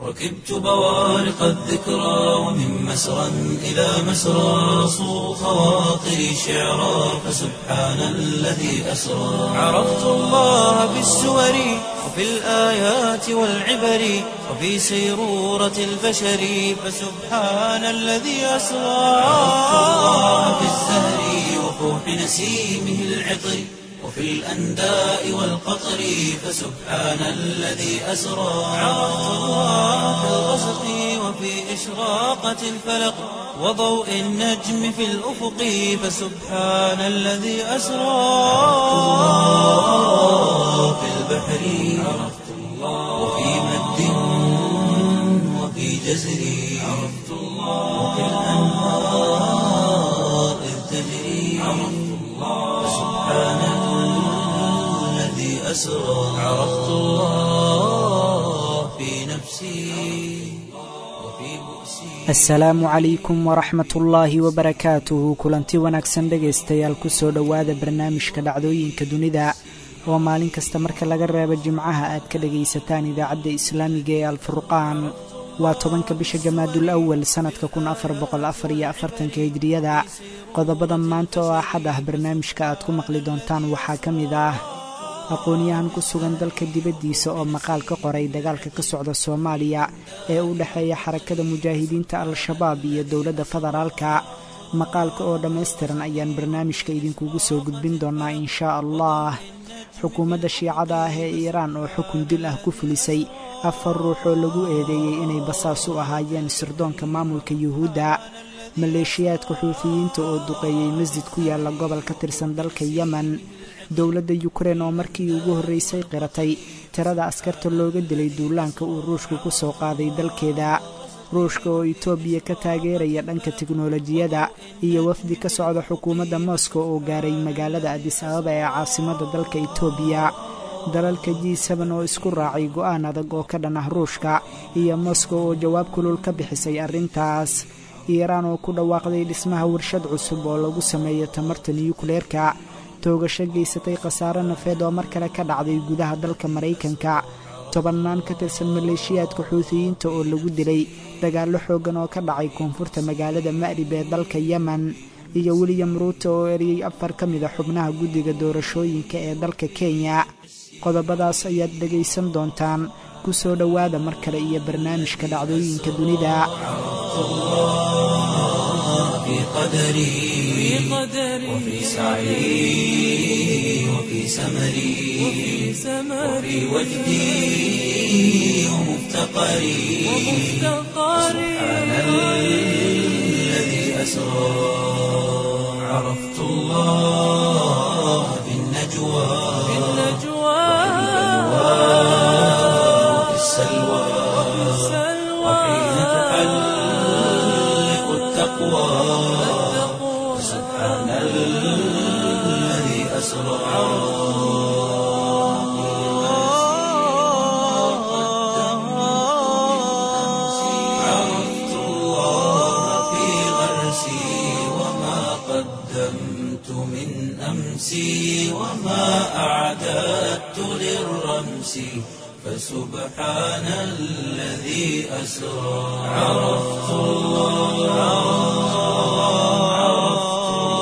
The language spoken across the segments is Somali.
ركبت بوارق الذكرى ومن مسرى إلى مسرى صو خواطري شعرا فسبحان الذي أسرى عرفت الله بالسور وفي الآيات والعبر وفي سيرورة البشر فسبحان الذي أسرى عرفت الله بالزهر وفوح نسيمه العطر وفي الأنداء والقطر فسبحان الذي أسرى عرفت الله في الغسق وفي إشراقة الفلق وضوء النجم في الأفق فسبحان الذي أسرى في البحر عرفت الله وفي مد وفي جزر عرفت الله وفي الأنهار إذ تجري عرفت الله فسبحان الذي أسرى عرفت الله في نفسي وفي بؤسي asalaamu calaykum waraxmat ullaahi wabarakaatuhu kulanti wanaagsan dhegaystayaal kusoo dhowaada barnaamijka dhacdooyinka dunida oo maalin kasta marka laga reebo jimcaha aad ka dhegaysataan idaacadda islaamiga ee alfurqaan waa tobanka bisha jamaadul awal sannadka kun afar boqol afar iyo afartanka hijriyada qodobada maanta oo axad ah barnaamijka aad ku maqli doontaan waxaa ka mid ah aqoon-yahan ku sugan dalka dibaddiisa oo maqaal ka qoray dagaalka ka socda soomaaliya ee u dhexeeya xarakada mujaahidiinta al-shabaab iyo dowladda federaalka maqaalka oo dhammaystiran ayaan barnaamijka idinkugu soo gudbin doonaa inshaa allah xukuumadda shiicada ah ee iiraan oo xukun dil ah ku fulisay afar ruux oo lagu eedeeyey inay basaas u ahaayeen sirdoonka maamulka yuhuudda maleeshiyaadka xuufiyiinta oo duqeeyey masjid ku yaalla gobol ka tirsan dalka yemen dowladda yukrein oo markii ugu horraysay qiratay tirada askarta looga dilay duulaanka uu ruushku ku soo qaaday dalkeeda ruushka oo itoobiya ka taageeraya dhanka tiknolojiyadda iyo wafdi ka socda xukuumadda moskow oo gaaray magaalada adis ababa ee caasimadda dalka itoobiya dalalka g seben oo isku raacay go'aan adag oo ka dhan ah ruushka iyo moskow oo jawaab kulul ka bixisay arrintaas iiraan oo ku dhawaaqday dhismaha warshad cusub oo lagu sameeyo tamarta niyukleerka toogasho geysatay khasaare nafeed oo mar kale ka dhacday gudaha dalka maraykanka tobannaan ka tirsan maleeshiyaadka xuutiyiinta oo lagu dilay dagaallo xooggan oo ka dhacay koonfurta magaalada ma'rib ee dalka yemen iyo william ruuto oo eriyey afar ka mida xubnaha guddiga doorashooyinka ee dalka kenya qodobadaas ayaad dhegaysan doontaan ku soo dhowaada mar kale iyo barnaamijka dhacdooyinka dunida في قدري وفي سعي وفي سمري وفي وجدي ومفتقري سبحان الذي أسرى عرفت الله في النجوى وفي السلوى وحين تحلق التقوى سبحان الذي أسرى عرفت الله في غرسي وما قدمت من أمسي وما أعددت للرمس فسبحان الذي أسرى عرفت الله عرفت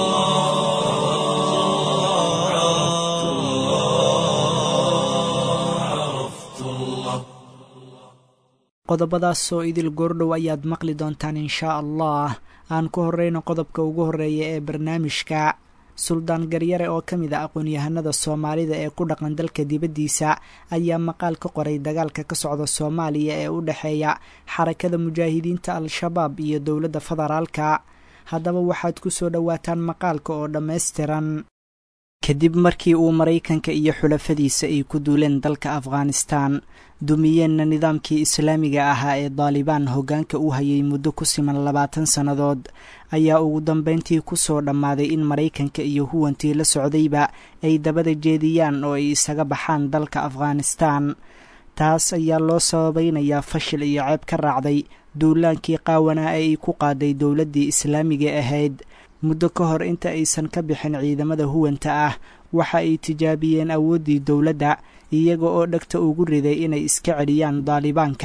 الله عرفت الله عرفت الله qodobadaas oo idil goordhow ayaad maqli doontaan inshaa allah aan ku horreyno qodobka ugu horreeya ee barnaamijka suldaan garyare oo ka mid a aqoon-yahanada soomaalida ee ku dhaqan dalka dibaddiisa ayaa maqaal ka qoray dagaalka ka socda soomaaliya ee u dhexeeya xarakada mujaahidiinta al-shabaab iyo dowladda federaalka haddaba waxaad ku soo dhowaataan maqaalka oo dhammaystiran kadib markii uu maraykanka iyo xulafadiisa ay ku duuleen dalka afghanistan dumiyeenna nidaamkii islaamiga ahaa ee daalibaan hoggaanka u hayay muddo ku siman labaatan sannadood ayaa ugu dambayntii ku soo dhammaaday in maraykanka iyo huwantii la socdayba ay dabada jeediyaan oo ay isaga baxaan dalka afghanistan taas ayaa loo sababaynayaa fashil iyo ceeb ka raacday duulaankii qaawanaa ee ay ku qaaday dowladdii islaamiga ahayd muddo ka hor inta aysan ka bixin ciidamada huwanta ah waxa ay tijaabiyeen awooddii dowladda iyaga oo dhegta ugu riday inay iska celiyaan daalibaanka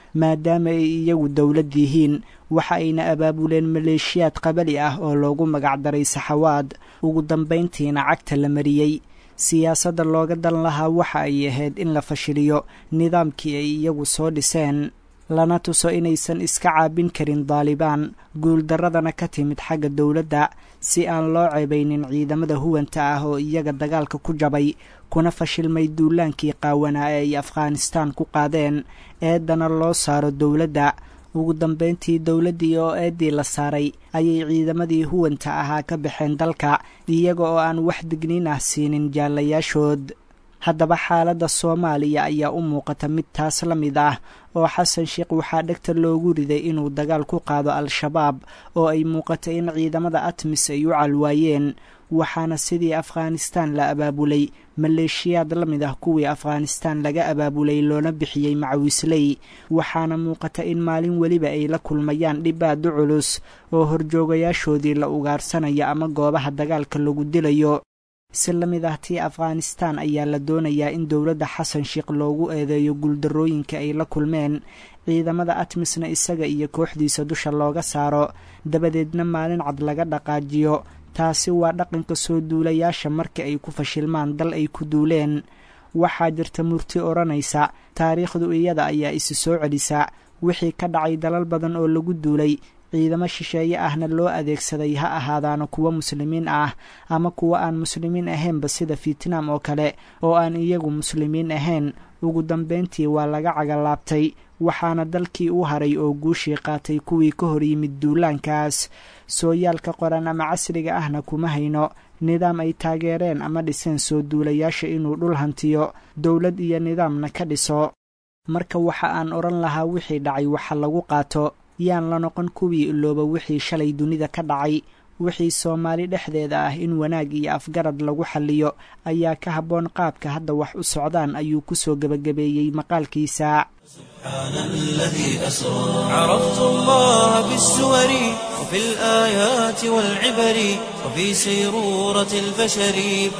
maadaama ay iyagu dowlad yihiin waxa ayna abaabuleen maleeshiyaad qabali ah oo loogu magacdaray saxawaad ugu dambayntiina cagta la mariyey siyaasadda looga dan lahaa waxa ay ahayd in la fashiliyo nidaamkii ay iyagu soo dhiseen lana tuso inaysan iska caabin karin daalibaan guuldarradana ka timid xagga dowladda si aan loo ceebaynin ciidamada huwanta ah oo iyaga dagaalka ku jabay kuna fashilmay duulaankii qaawanaa ee ay afghanistaan ku qaadeen eeddana loo saaro dowladda ugu dambayntii dowladdii oo eeddii la saaray ayay ciidamadii huwanta ahaa ka baxeen dalka iyaga oo aan wax digniin ah siinin jaallayaashood haddaba xaaladda soomaaliya ayaa u muuqata mid taas la mid ah oo xasan sheekh waxaa dhegta loogu riday inuu dagaal ku qaado al-shabaab oo ay muuqatay in ciidamada atmis ay u calwaayeen waxaana sidii afghanistaan la abaabulay maleeshiyaad la mid ah kuwii afghanistaan laga abaabulay loona bixiyey macawisley waxaana muuqata in maalin weliba ay la kulmayaan dhibaado culus oo horjoogayaashoodii la ugaarsanaya ama goobaha dagaalka lagu dilayo si la mid ah tii afghanistaan ayaa la doonayaa in dowladda xasan sheekh loogu eedeeyo guuldarrooyinka ay la kulmeen ciidamada atmisna isaga iyo kooxdiisa dusha looga saaro dabadeedna maalin cad laga dhaqaajiyo taasi waa dhaqanka soo duulayaasha marka ay ku fashilmaan dal ay ku duuleen waxaa jirta murti odhanaysa taariikhdu iyada ayaa isi soo celisa wixii ka dhacay dalal badan oo lagu duulay ciidamo shisheeye ahna loo adeegsaday ha ahaadaana kuwo muslimiin ah ama kuwo aan muslimiin ahaynba sida fietnam oo kale oo aan iyagu muslimiin ahayn ugu dambayntii waa laga cagalaabtay waxaana dalkii u haray oo guushii qaatay kuwii ka hor yimid duulaankaas sooyaalka qoran ama casriga ahna kuma hayno nidaam ay taageereen ama dhiseen soo duulayaasha inuu dhul hantiyo dowlad iyo nidaamna ka dhiso marka waxa aan odhan lahaa wixii dhacay waxa lagu qaato yaan la noqon kuwii ilooba wixii shalay dunida ka dhacay wixii soomaali dhexdeeda ah in wanaag iyo afgarad lagu xalliyo ayaa ka habboon qaabka hadda wax u socdaan ayuu ku soo gebagabeeyey maqaalkiisa سبحان الذي أسرى عرفت الله بالسور وفي الآيات والعبر وفي سيرورة البشر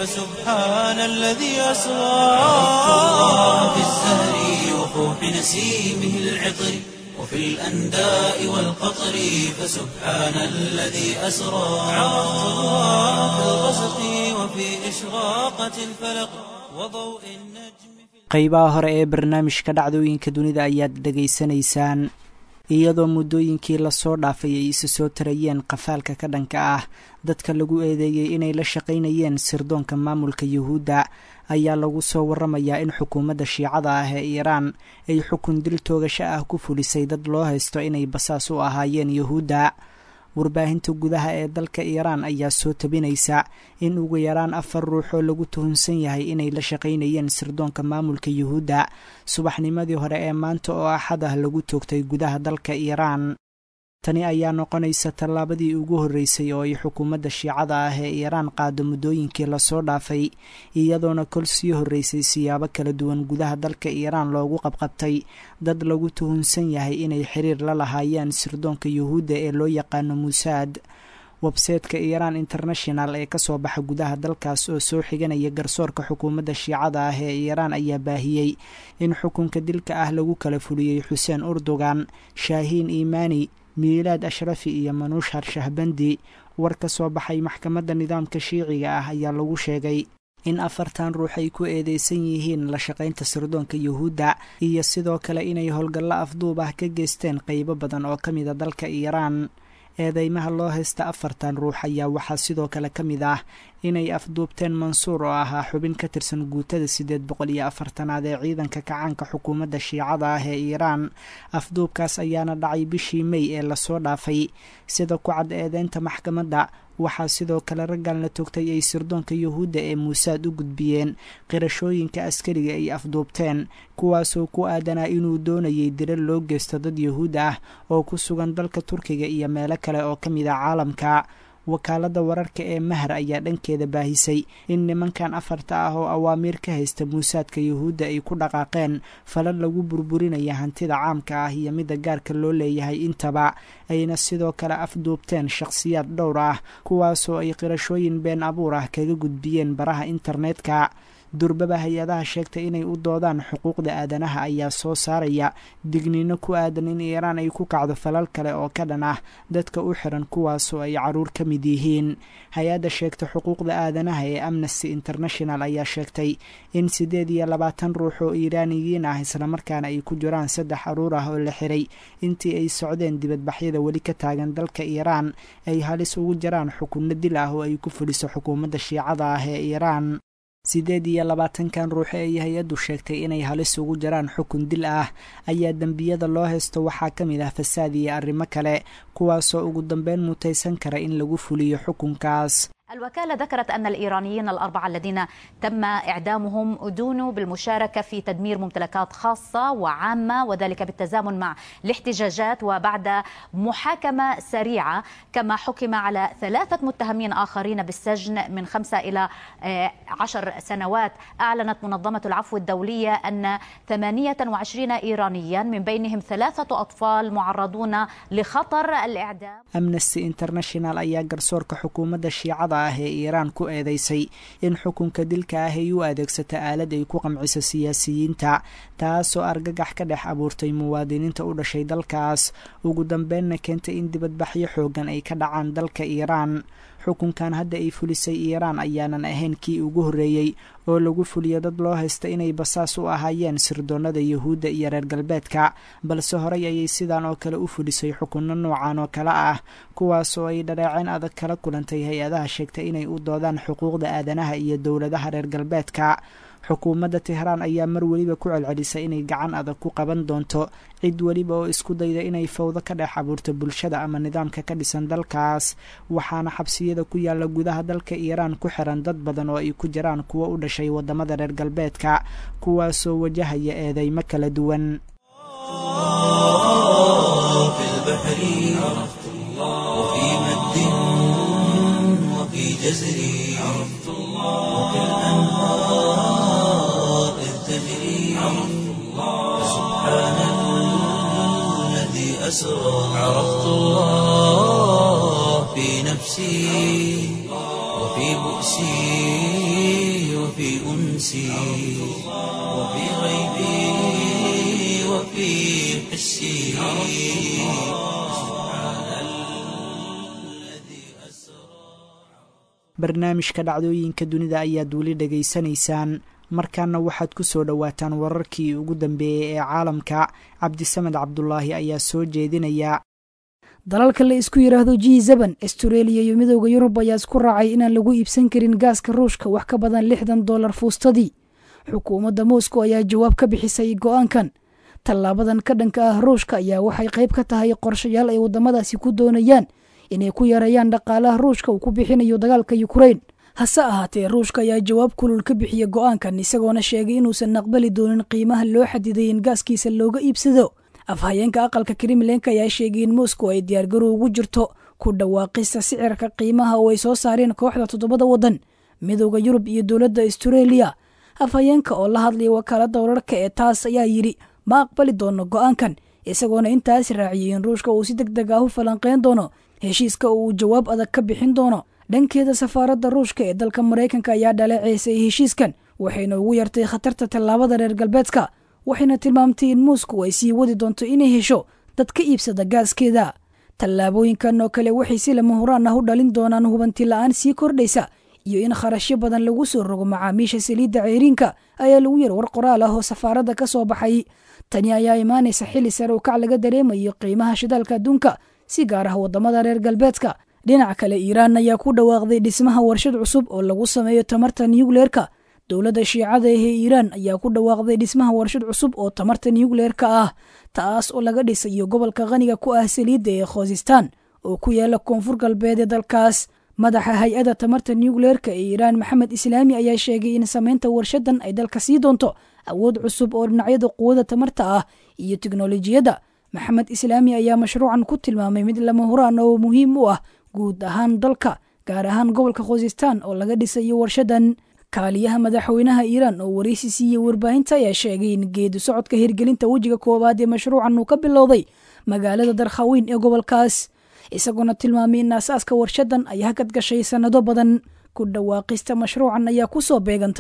فسبحان الذي أسرى عرفت الله بالزهر وفوح نسيمه العطر وفي الأنداء والقطر فسبحان الذي أسرى عرفت الله في الغسق وفي إشراقة الفلق وضوء النجم qaybaha hore ee barnaamijka dhacdooyinka dunida ayaad dhegaysanaysaan iyadoo muddooyinkii lasoo dhaafay ay isa soo tarayeen qafaalka ka dhanka ah dadka lagu eedeeyey inay la shaqaynayeen sirdoonka maamulka yuhuudda ayaa lagu soo waramayaa in xukuumadda shiicada ah ee iiraan ay xukun dil toogasho ah ku fulisay dad loo haysto inay basaas u ahaayeen yuhuudda warbaahinta gudaha ee dalka iiraan ayaa soo tabinaysa in ugu yaraan afar ruux oo lagu tuhunsan yahay inay la shaqaynayeen sirdoonka maamulka yuhuudda subaxnimadii hore ee maanta oo axad ah lagu toogtay gudaha dalka iiraan tani ayaa noqonaysa tallaabadii ugu horreysay oo ay xukuumadda shiicada ah ee iiraan qaado muddooyinkii lasoo dhaafay iyadoona kol sii horreysay siyaabo kala duwan gudaha dalka iiraan loogu qabqabtay dad lagu tuhunsan yahay inay xiriir la lahaayeen sirdoonka yuhuudda ee loo yaqaano muusaad websayteka iiraan international ee kasoo baxa gudaha dalkaas oo soo xiganaya garsoorka xukuumadda shiicada ah ee iiraan ayaa baahiyey in xukunka dilka ah lagu kala fuliyey xuseen urdugan shaahiin iimaani miilaad ashrafi iyo manuushar shahbandi war ka soo baxay maxkamadda nidaamka shiiciga ah ayaa lagu sheegay in afartan ruux ay ku eedeysan yihiin la shaqaynta sirdoonka yuhuudda iyo sidoo kale inay howlgallo afduub ah ka geysteen qeybo badan oo ka mida dalka iiraan eedeymaha loo haysta afartan ruux ayaa waxaa sidoo kale ka mid ah inay afduubteen mansuur oo ahaa xubin ka tirsan guutada siddeed boqol iyo afartanaad ee ciidanka kacaanka xukuumadda shiicada ah ee iiraan afduubkaas ayaana dhacay bishii mey ee lasoo dhaafay sida ku cad eedeynta maxkamadda waxaa sidoo kale raggan la togtay ay sirdoonka yuhuudda ee muusaad u gudbiyeen qirashooyinka askariga ay afduubteen kuwaasoo ku aadanaa inuu doonayay dira loo geysto dad yuhuud ah oo ku sugan dalka turkiga iyo meelo kale oo ka mid a caalamka wakaaladda wararka ee mahar ayaa dhankeeda baahisay in nimankan afarta ah oo awaamiir ka haysta muusaadka yuhuudda ay ku dhaqaaqeen falal lagu burburinaya hantida caamka ah iyo midda gaarka loo leeyahay intaba ayna sidoo kale afduubteen shakhsiyaad dhowr ah kuwaasoo ay qirashooyin been abuur ah kaga gudbiyeen baraha internetka durbaba hay-adaha sheegtay inay u doodaan xuquuqda aadanaha ayaa soo saaraya digniino ku aadan in iiraan ay ku kacdo falal kale oo ka dhan ah dadka u xiran kuwaasoo ay caruur ka mid yihiin hay-adda sheegta xuquuqda aadanaha ee amnesty international ayaa sheegtay in siddeed iyo labaatan ruux oo iiraaniyiin ah islamarkaana ay ku jiraan saddex caruur ah oo la xiray intii ay socdeen dibadbaxyada weli ka taagan dalka iiraan ay halis ugu jiraan xukunno dil ah oo ay ku fuliso xukuumadda shiicada ah ee iiraan siddeed iyo labaatankan ruux ee ay hay-addu sheegtay inay halis ugu jiraan xukun dil ah ayaa dembiyada loo haysto waxaa ka mid ah fasaad iyo arrimo kale kuwaasoo ugu dambeyn mutaysan kara in lagu fuliyo xukunkaas الوكالة ذكرت أن الإيرانيين الأربعة الذين تم إعدامهم أدونوا بالمشاركة في تدمير ممتلكات خاصة وعامة وذلك بالتزامن مع الاحتجاجات وبعد محاكمة سريعة كما حكم على ثلاثة متهمين آخرين بالسجن من خمسة إلى عشر سنوات أعلنت منظمة العفو الدولية أن 28 إيرانيا من بينهم ثلاثة أطفال معرضون لخطر الإعدام amnesty international ayaa garsoorka xukuumadda shiicada ah ee iiraan ku eedeysay in xukunka dilka ah ay u adeegsata aalad ay ku qamciso siyaasiyiinta taasoo argagax ka dhex abuurtay muwaadiniinta u dhashay dalkaas ugu dambeynna keentay in dibadbaxyo xoogan ay ka dhacaan dalka iiraan xukunkan hadda ay fulisay iiraan ayaanan ahayn kii ugu horreeyey oo lagu fuliyo dad loo haysta inay basaas u ahaayeen sirdoonnada yuhuudda iyo reer galbeedka balse horey ayay sidan oo kale u fulisay xukunno noocan oo kale ah kuwaasoo ay dhaleeceen adag kala kulantay hay-adaha sheegtay inay u doodaan xuquuqda aadanaha iyo dowladaha reer galbeedka xukuumadda tehraan ayaa mar weliba ku celcelisay inay gacan adag ku qaban doonto cid weliba oo isku dayda inay fawdo ka dhex abuurto bulshada ama nidaamka ka dhisan dalkaas waxaana xabsiyada ku yaalla gudaha dalka iiraan ku xiran dad badan oo ay ku jiraan kuwo u dhashay waddamada reer galbeedka kuwaasoo wajahaya eedeymo kala duwan في البحر عرفت الله وفي مد وفي جزر عرفت الله وفي الأنهار إذ تجري عرفت الله سبحان الذي أسرى عرفت الله في نفسي وفي بؤسي وفي أنسي وفي غيبي وفي حسي barnaamijka dhacdooyinka dunida ayaad weli dhegaysanaysaan markaana waxaad ku soo dhowaataan wararkii ugu dambeeyey ee caalamka cabdisamed cabdulaahi ayaa soo jeedinaya dalalka la isku yidhaahdo g zeban astareeliya iyo midooda yurub ayaa isku raacay inaan lagu iibsan karin gaaska ruushka wax ka badan lixdan dollar fuustadii xukuumadda moscow ayaa jawaab ka bixisay go'aankan tallaabadan ka dhanka ah ruushka ayaa waxay qayb ka tahay qorshayaal ay waddamadaasi ku doonayaan inay ku yareeyaan dhaqaalaha ruushka uu ku bixinayo dagaalka yukrain hase ahaatee ruushka ayaa jawaab kulul ka bixiya go'aankan isagoona sheegay inuusan aqbali doonin qiimaha loo xadiday in gaaskiisa looga iibsado afhayeenka aqalka kremlenka ayaa sheegay in moscow ay diyaargarow ugu jirto ku dhawaaqista sicirka qiimaha oo ay soo saareen kooxda toddobada waddan midooda yurub iyo dowladda astareeliya afhayeenka oo la hadlaya wakaaladda wararka ee taas ayaa yidhi ma aqbali doono go'aankan isagoona intaas raaciyay in ruushka uu si deg deg ah u falanqeyn doono heshiiska oo uu jawaab adag ka bixin doono dhankeeda safaaradda ruushka ee dalka maraykanka ayaa dhaleeceysay heshiiskan waxayna ugu yartay khatarta tallaabada reer galbeedka waxayna tilmaamtay in moscow ay sii wadi doonto inay hesho dad ka iibsada gaaskeeda tallaabooyinkan oo kale waxay si lama huraan ah u dhalin doonaan hubanti la-aan sii kordhaysa iyo in kharashyo badan lagu soo rogo macaamiisha saliidda ceyriinka ayaa lagu yar war qoraal ah oo safaaradda ka soo baxay tani ayaa imaanaysa xilli sare u kac laga dareemayo qiimaha shidaalka adduunka si gaar ah waddamada reer galbeedka dhinaca kale iiraan ayaa ku dhawaaqday dhismaha warshad cusub oo lagu sameeyo tamarta nukleerka dowladda shiicada ahee iiraan ayaa ku dhawaaqday dhismaha warshad cusub oo tamarta nukleerka ah taas oo laga dhisayo gobolka qaniga ku ah saliidda ee khoosistaan oo ku yaala koonfur galbeed ee dalkaas madaxa hay-adda tamarta nukleerka ee iiraan maxamed islaami ayaa sheegay in samaynta warshadan ay dalka sii doonto awood cusub oo dhinacyada quwada tamarta ah iyo tiknolojiyadda maxamed islaami ayaa mashruucan ku tilmaamay mid lama huraan oo muhiim u ah guud ahaan dalka gaar ahaan gobolka khoosistaan oo laga dhisayo warshadan kaaliyaha madaxweynaha iiraan oo waraysi siiyey warbaahinta ayaa sheegay in geedu socodka hirgelinta wejiga koowaad ee mashruucan uu ka bilowday magaalada darkhaweyn ee gobolkaas isagoona tilmaamay in aasaaska warshadan ay hakad gashay sannado badan ku dhawaaqista mashruucan ayaa ku soo beegantay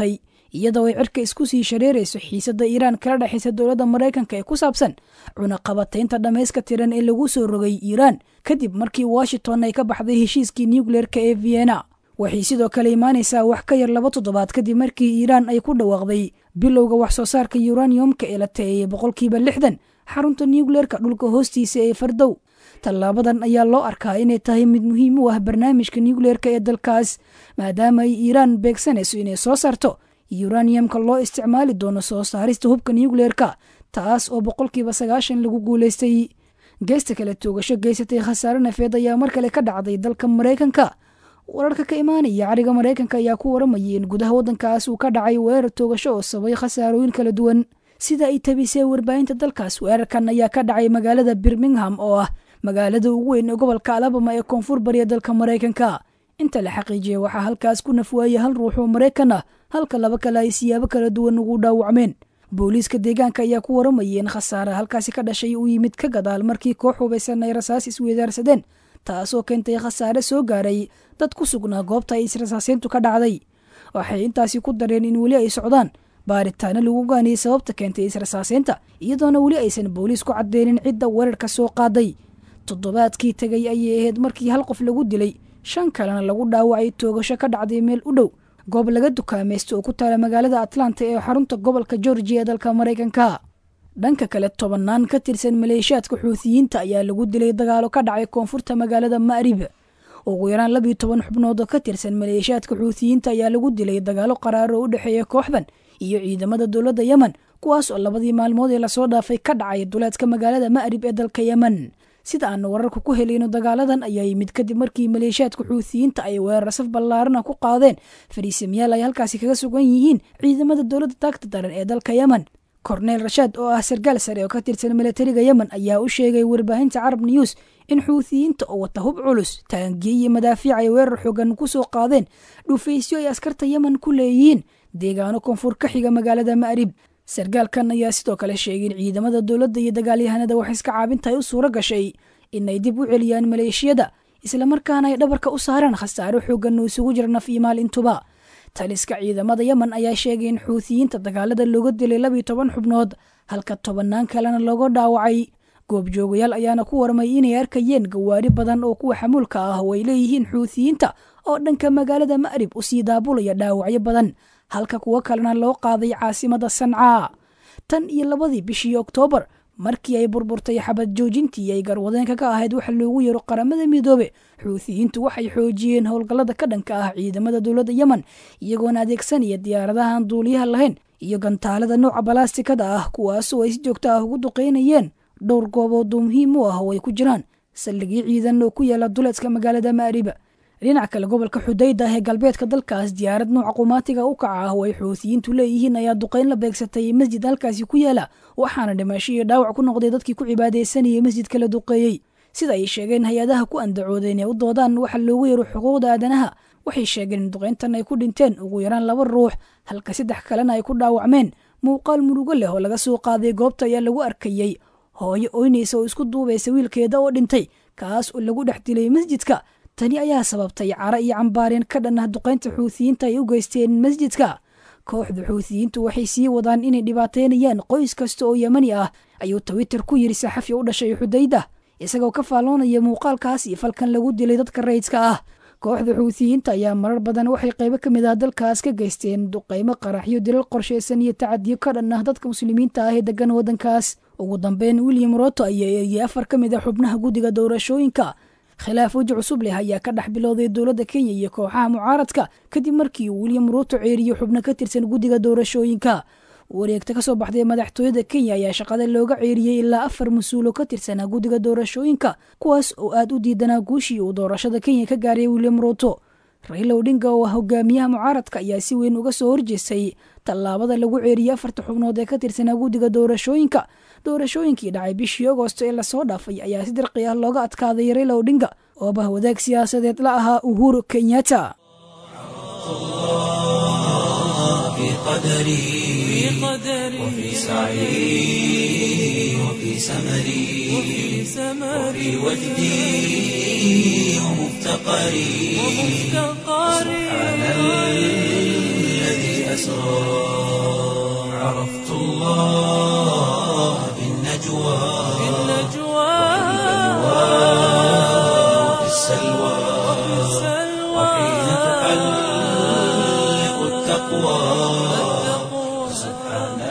iyadoo ay cirka isku sii shareerayso xiisadda iiraan kala dhexaysa dowladda maraykanka ee ku saabsan cunaqabataynta dhammayska tiran ee lagu soo rogay iiraan kadib markii washington ay ka baxday heshiiskii nucleerka ee vienna waxay sidoo kale imaanaysaa wax ka yar laba toddobaad kadib markii iiraan ay ku dhawaaqday bilowga wax soo saarka yuraniyomka ee la taeeyey boqolkiiba lixdan xarunta nucleerka dhulka hoostiisa ee fardow tallaabadan ayaa loo arkaa inay tahay mid muhiim u ah barnaamijka nucleerka ee dalkaas maadaama ay iiraan beegsanayso inay soo saarto yuraniyamka loo isticmaali doono soo saarista hubka nucleerka taas oo boqolkiiba sagaashan lagu guulaystay geesta kale toogasho geysatay khasaare nafeed ayaa mar kale ka dhacday dalka maraykanka wararka ka imaanaya cariga maraykanka ayaa ku waramayay in gudaha waddankaas uu ka dhacay weerar toogasho oo sabay khasaarooyin kala duwan sida ay tabisee warbaahinta dalkaas weerarkan ayaa ka dhacay magaalada birmingham oo ah magaalada ugu weyn ee gobolka alabama ee koonfur bariya dalka maraykanka inta la xaqiijiyay waxaa halkaas ku nafwaayay hal ruux oo maraykan ah halka laba kale ay siyaabo kala duwan ugu dhaawacmeen booliiska deegaanka ayaa ku waramayay in khasaare halkaasi ka dhashay uu yimid ka gadaal markii koox hubaysan ay rasaas isweedaarsadeen taasoo keentay khasaare soo gaaray dad ku sugnaa goobta ay israsaaseyntu ka dhacday waxay intaasi ku dareen in weli ay socdaan baaritaano lagu gaaniyey sababta keentay israsaaseynta iyadoona weli aysan booliis ku cadeynin cidda weerarka soo qaaday toddobaadkii tegay ayay ahayd markii hal qof lagu dilay shan kalena lagu dhaawacay toogasho ka dhacday meel u dhow goob laga dukaamaysto oo ku taala magaalada atlanta ee xarunta gobolka georgia ee dalka maraykanka dhanka kale tobannaan ka tirsan maleeshiyaadka xuutiyiinta ayaa lagu dilay dagaalo ka dhacay koonfurta magaalada ma'rib ugu yaraan labiyo toban xubnood oo ka tirsan maleeshiyaadka xuutiyiinta ayaa lagu dilay dagaalo qaraar oo u dhexeeya kooxdan iyo ciidamada dowladda yemen kuwaas oo labadii maalmood ee lasoo dhaafay ka dhacay duleedka magaalada ma'rib ee dalka yemen sida aanu wararka ku helayno dagaaladan ayaa yimid kadib markii maleeshiyaadka xuutiyiinta ay weerar saf ballaarana ku qaadeen fariisamayaal ay halkaasi kaga sugan yihiin ciidamada dowladda taagta daran ee dalka yemen korneel rashaad oo ah sargaal sare oo ka tirsan milatariga yemen ayaa u sheegay warbaahinta carab news in xuutiyiinta oo wata hub culus taangiye iyo madaafiic ay weerar xoogan ku soo qaadeen dhufaysyo ay askarta yemen ku leeyihiin deegaano koonfur ka xiga magaalada ma'rib sargaalkan ayaa sidoo kale sheegay in ciidamada dowladda iyo dagaalyahanada wax iska caabintahay u suuro gashay inay dib u celiyaan maleeshiyada islamarkaana ay dhabarka u saaraan khasaaro xoogan oo isugu jira naf iyo maal intuba taliska ciidamada yemen ayaa sheegay in xuutiyiinta dagaalada looga dilay labiyo toban xubnood halka tobannaan kalena looga dhaawacay goobjoogayaal ayaana ku warmay inay arkayeen gawaari badan oo kuwa xamuulka ah oo ay leeyihiin xuutiyiinta oo dhanka magaalada ma'rib u sii daabulaya dhaawacyo badan halka kuwo kalena loo qaaday caasimada sancaa tan iyo labadii bishii oktoobar markii ay burburtay xabad joojintii ay garwadeenka ka ahayd waxa loogu yaro qaramada midoobe xuutiyiintu waxay xoojiyeen howlgallada ka dhanka ah ciidamada dowladda yemen iyagoona adeegsanaya diyaaradaha aan duuliyaha lahayn iyo gantaalada nooca balaastikada ah kuwaasoo ay si joogto ah ugu duqeynayeen dhowr goobood oo muhiim u ah oo ay ku jiraan saldhigyo ciidan oo ku yaala duleedka magaalada ma'riba dhinaca kale gobolka xudayda ah ee galbeedka dalkaas diyaarad nooca qumaatiga u kaca ah oo ay xuutiyiintu leeyihiin ayaa duqeyn la beegsatay masjid halkaasi ku yaala waxaana dhimasho iyo dhaawac ku noqday dadkii ku cibaadaysanayay masjidka la duqeeyey sida ay sheegeen hay-adaha ku andacooda inay u doodaan waxa loogu yaro xuquuqda aadanaha waxay sheegeen in duqeyntan ay ku dhinteen ugu yaraan laba ruux halka saddex kalena ay ku dhaawacmeen muuqaal murugo leh oo laga soo qaaday goobta ayaa lagu arkayey hooyo oynaysa oo isku duubaysa wiilkeeda oo dhintay kaas oo lagu dhex dilay masjidka tani ayaa sababtay cara iyo cambaareen ka dhan ah duqaynta xuutiyiinta ay u geysteen masjidka kooxda xuutiyiintu waxay sii wadaan inay dhibaateynayaan qoys kasta oo yemani ah ayuu twitter ku yidhi saxafi u dhashay xudayda isagoo ka faalloonaya muuqaalkaas iyo falkan lagu dilay dadka rayidka ah kooxda xuutiyiinta ayaa marar badan waxay qaybo ka mid ah dalkaas ka geysteen duqaymo qaraxyo dilal qorshaysan iyo tacadiyo ka dhan ah dadka muslimiinta ah ee degan waddankaas ugu dambeyn william roto ayaa eegiyay afar ka mid ah xubnaha guddiga doorashooyinka khilaaf weji cusub leh ayaa ka dhex bilowday dowladda kenya iyo kooxaha mucaaradka kadib markii uu william ruuto ceeriyo xubno ka tirsan guddiga doorashooyinka wareegta ka soo baxday madaxtooyada kenya ayaa shaqada looga ceeriyey ilaa afar mas-uulo ka tirsanaa guddiga doorashooyinka kuwaas oo aad u diidanaa guushii uu doorashada kenya ka gaaray william ruuto raila odhinga oo ah hogaamiyaha mucaaradka ayaa si weyn uga soo horjeestay tallaabada lagu ceeriyey afarta xubnood ee ka tirsanaa guddiga doorashooyinka doorashooyinkii dhacay bishii agoosto ee lasoo dhaafay ayaa si dirqi ah looga adkaaday raila odhinga oo bah wadaag siyaasadeed la ahaa uhuru kenyatta في قدري وفي سعي وفي سمري وفي وجدي ومفتقري سبحان الذي أسرى عرفت الله بالنجوى وفي السلوى وحين تحلق التقوى سبحان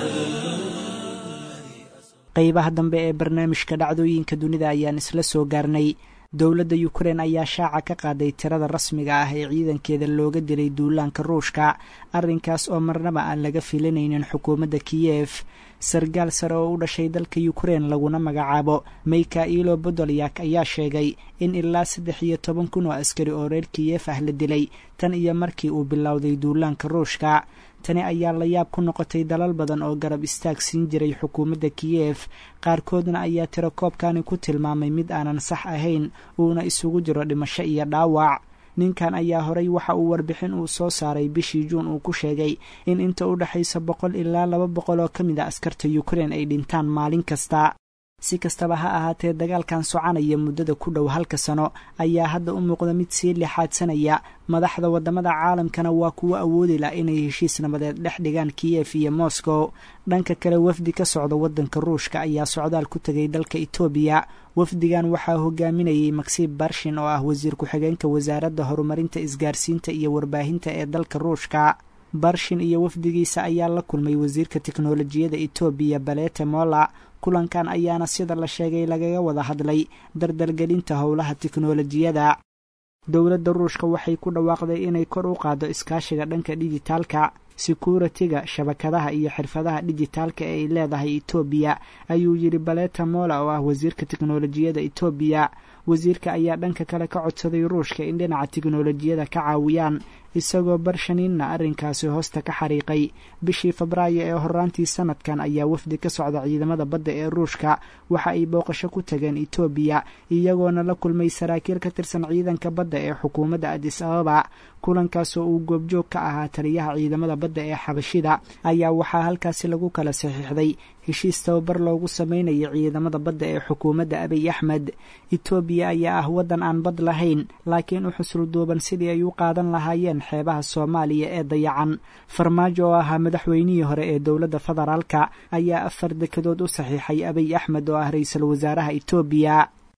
qaybaha dambe ee barnaamijka dhacdooyinka dunida ayaan isla soo gaarnay dowladda ukrein ayaa shaaca ka qaaday tirada rasmiga ah ee ciidankeeda looga dilay duulaanka ruushka arrinkaas oo marnaba aan laga filanaynin xukuumadda kiyef sargaal sare oo u dhashay dalka ukrein laguna magacaabo mikhailo bodolyak ayaa sheegay in ilaa saddex iyo toban kun oo askari oo reer kiyef ah la dilay tan iyo markii uu bilowday duulaanka ruushka tani ayaa la yaab ku noqotay dalal badan oo garab istaag siin jiray xukuumadda kiyef qaarkoodna ayaa tiro koobkani ku tilmaamay mid aanan sax ahayn uuna isugu jiro dhimasho iyo dhaawac ninkan ayaa horay waxa uu warbixin uu soo saaray bishii juun uu ku sheegay in inta u dhexaysa boqol ilaa laba boqol oo ka mid a askarta ukrein ay dhintaan maalin kasta si kastaba ha ahaatee dagaalkan soconaya muddada ku dhow halka sano ayaa hadda u muuqda mid sii lixaadsanaya madaxda waddamada caalamkana waa kuwo awoodi lah inay heshiis nabadeed dhex dhigaan kiyef iyo moscow dhanka kale wafdi ka socda waddanka ruushka ayaa socdaal ku tegay dalka etoobiya wafdigan waxaa hogaaminayay maksiib barshin oo ah wasiir ku-xigeenka wasaaradda horumarinta isgaarsiinta iyo warbaahinta ee dalka ruushka barshin iyo wafdigiisa ayaa la kulmay wasiirka tiknolojiyada etoobiya balete mola kulankan ayaana sida la sheegay lagaga wada hadlay dardalgelinta howlaha tiknolojiyada dowladda ruushka waxay ku dhawaaqday inay kor u qaaddo iskaashiga dhanka dhijitaalka sekuritiga shabakadaha iyo xirfadaha dhijitaalka ee ay leedahay etoobiya ayuu yidhi baleta mola oo ah wasiirka tiknolojiyada etoobiya wasiirka ayaa dhanka kale ka codsaday ruushka in dhinaca tiknolojiyada ka caawiyaan isagoo barshaniinna arrinkaasi hoosta ka xariiqay bishii febraayo ee horaantii sanadkan ayaa wafdi ka socda ciidamada badda ee ruushka waxa ay booqasho ku tageen etoobiya iyagoona la kulmay saraakiil ka tirsan ciidanka badda ee xukuumadda adis ababa kulankaasoo uu goobjoog ka ahaa taliyaha ciidamada badda ee xabashida ayaa waxaa halkaasi lagu kala saxiixday heshiis tababar loogu samaynayo ciidamada badda ee xukuumadda abiy axmed etoobiya ayaa ah waddan aan bad lahayn laakiin u xusulduuban sidii ay u qaadan lahaayeen xeebaha soomaaliya ee dayacan farmaajo oo ahaa madaxweynihii hore ee dowladda federaalka ayaa afar dekedood u saxiixay abiy axmed oo ah ra-iisul wasaaraha etoobiya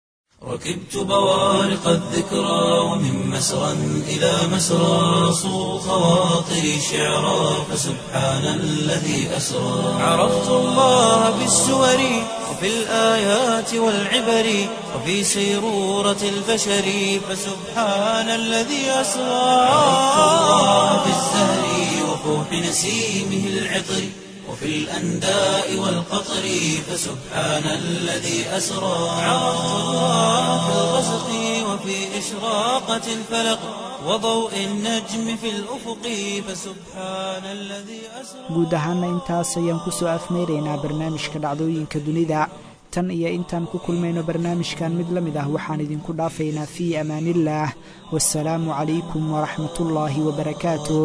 ركبت بوارق الذكرى ومن مسرى إلى مسرى صو خواطري شعرا فسبحان الذي أسرى عرفت الله بالسور وفي الآيات والعبر وفي سيرورة البشر فسبحان الذي أسرى عرفت الله بالزهر وفوح نسيمه العطر وفي الأنداء والقطر فسبحان الذي أسرى عرفت الله في الغسق وفي إشراقة الفلق وضوء النجم في الأفق فسبحان الذي أسرى guud ahaana intaas ayaan ku soo afmeyraynaa barnaamijka dhacdooyinka dunida tan iyo intaan ku kulmayno barnaamijkan mid la mid ah waxaan idinku dhaafaynaa fii amaaniillaah wasalaamu calaykum waraxmatullaahi wabarakaatuh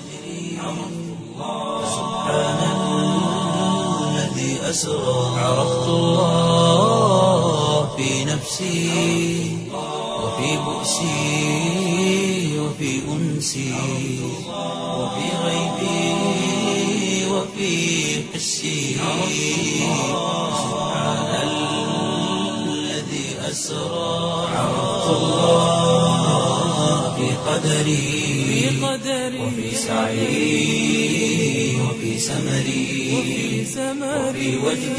الذي أسرى عرفت الله في نفسي وفي بؤسي وفي أنسي وفي غيبي وفي حسي سبحان الذي أسرى عرفت الله في قدري وفي سعي وفي سمري وفي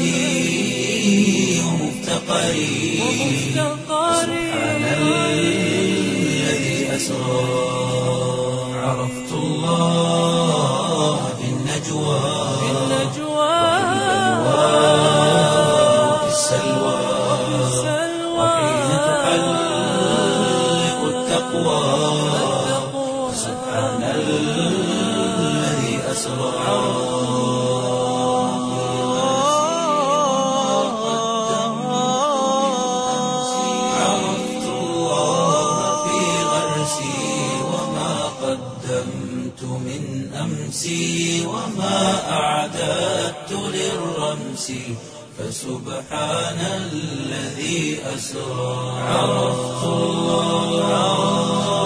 وجدي ومفتقري سبحان الذي أسرى عرفت الله في النجوى وفي السلوى وحين تحلق التقوى سبحان الذي أسرى عرفت الله في غرسي وما قدمت من أمسي وما أعددت للرمس فسبحان الذي أسرى عرفت الله